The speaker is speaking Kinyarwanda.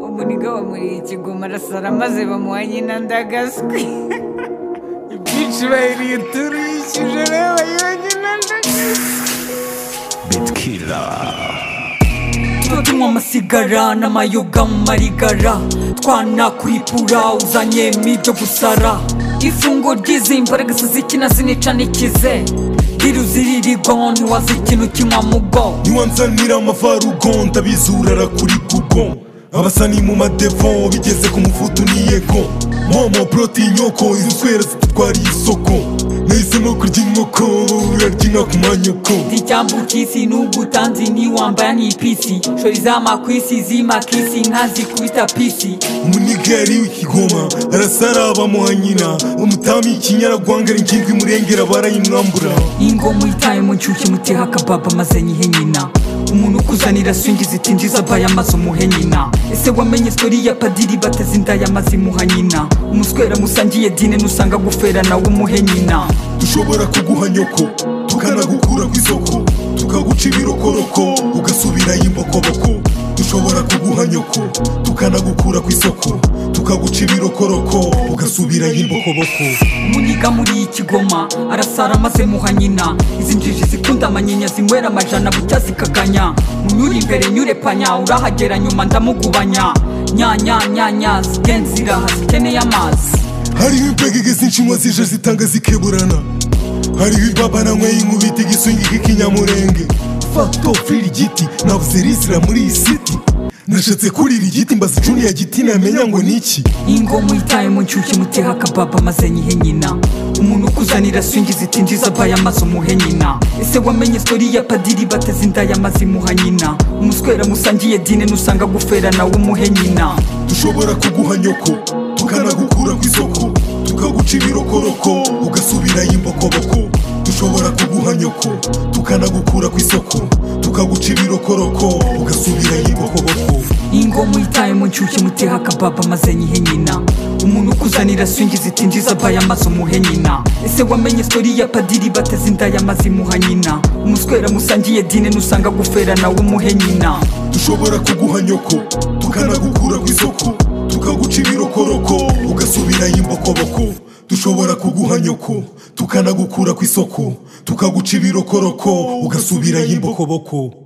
umuniga bamuriye ikigoma arasara maze bamuha nyina ndagaswi ibyinshi bayiriyuturishije rero bayiha nyina ndagaswi bitkila tunywa amasigara n'amayoga mu marigara twanakuritura uzanye mibyo gusara ifungo ry'izi mbaraga zikina zinica n'ikize riruziririrwa ntiwazikina ukinywa mu bwo ntiwanzanira amafarugo ndabizura arakuri kugo abasani mu madevo bigeze ku mufutu niyego momo poroti inyoko izi nswera zitutwariye isoko nahisemo kurya inkoko urarya inka ku manyoko zicyambukisi n'ugutanzi ntiwambara n'ipisi shori z'amakwisi z'imakisi inka zikubita pisi umunigeri w'ikigoma arasara abamuha nyina umutami ikinyaragwanga ari ingimbi murengera barayimwambura ingoma itaye mu nshyushyu mutiha akababa maze nyihe nyina umuntu ukuzanira swingi zitinjiza abaya maze umuhe nyina ese wamenye sitori ya padiri bateze inda yamaze imuha nyina umuswera musangiye dine nusanga gufera nawe umuhe nyina dushobora kuguha nyoko tukanagukura ku isoko tukaguca ibirokoroko ugasubirayo imbokoboko dushobora kuguha nyoko tukanagukura ku isoko tukaguca ibirokoroko ugasubirayo imbokoboko umunyiga muri iyi kigoma arasara maze muha nyina izi njiji zikunda amanyinya zinywera amajana bucya zikaganya munyure imbere nyure panya urahagera nyuma ndamugubanya nyanyanyanya zigenzi ziraha zikeneye amazi hariho impegege z'inshinwa zije zitanga zikeburana hariho ibabana nyweye inkubita igiswingi k'ikinyamurenge fato firi igiti navuze risira muri iyi siti nashatse kurira igiti mbaza juniya giti namenya ngo ni iki ingoma itaye mu nshyushyu mutiha akababa maze nyihe nyina umuntu ukuzanira swingi zitinjiza abaya maze umuhe nyina ese wamenye sitori ya padiri bateze inda yamaze imuha nyina umuswera musangiye dine nusanga gufera nawe umuhe nyina dushobora kuguha nyoko tukanagukura ku isoko tukaguca ibirokoroko ugasubirayo imbokoboko dushobora kuguha nyoko tukanagukura ku isoko tukaguca ibirokoroko ugasubirayo imbokoboko ingoma itaye mu nshyushyu mutiha akababa maze nyihe nyina umuntu ukuzanira swingi zitinjiza abaya maze umuhe nyina ese wamenye sitori ya padiri bateze inda yamaze imuha nyina umuswera musangiye dine nusanga gufera nawe umuhe nyina dushobora kuguha nyoko tukanagukura ku isoko tukaguca ibirokoroko ugasubirayo imbokoboko dushobora kuguha nyoko tukanagukura ku isoko tukaguca ibirokoroko ugasubirayo imbokoboko